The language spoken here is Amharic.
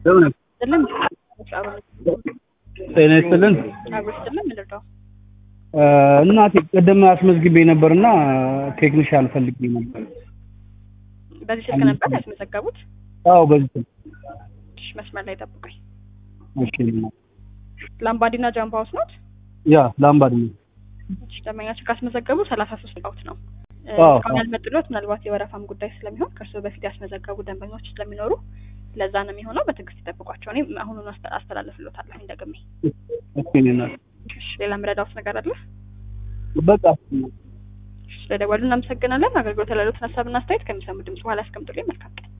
ለምን ስልም ጤና ይስጥልን። አብሮ ስልም ምንድነው? እናቴ ቅድም አስመዝግቤ ነበርና ቴክኒሻን ፈልጌ ነበር። በዚህ ስልክ ነበር ያስመዘገቡት? አዎ በዚህ ስልክ። እሺ፣ መስመር ላይ ጠብቀኝ። እሺ ላምባዲና ጃምባ ሃውስ ናት? ያ ላምባድ ነው። እሺ፣ ደንበኛችን ካስመዘገቡ ሰላሳ ሶስት ቃውት ነው። አዎ። እስካሁን ያልመጡለት ምናልባት የወረፋም ጉዳይ ስለሚሆን ከእርስዎ በፊት ያስመዘገቡ ደንበኞች ስለሚኖሩ ለዛ ነው የሚሆነው። በትዕግስት ይጠብቋቸው። እኔ አሁኑን አስተ- አስተላልፍልዎታለሁ ደግሜ። እሺ እኔ እናት እሺ፣ ሌላ ምረዳውት ነገር አለ? በቃ እሺ፣ ስለደወሉ እናመሰግናለን። አገልግሎት ላሉት ሀሳብና አስተያየት ከሚሰሙ ድምጽ በኋላ ያስቀምጡልኝ። መልካም ቀን።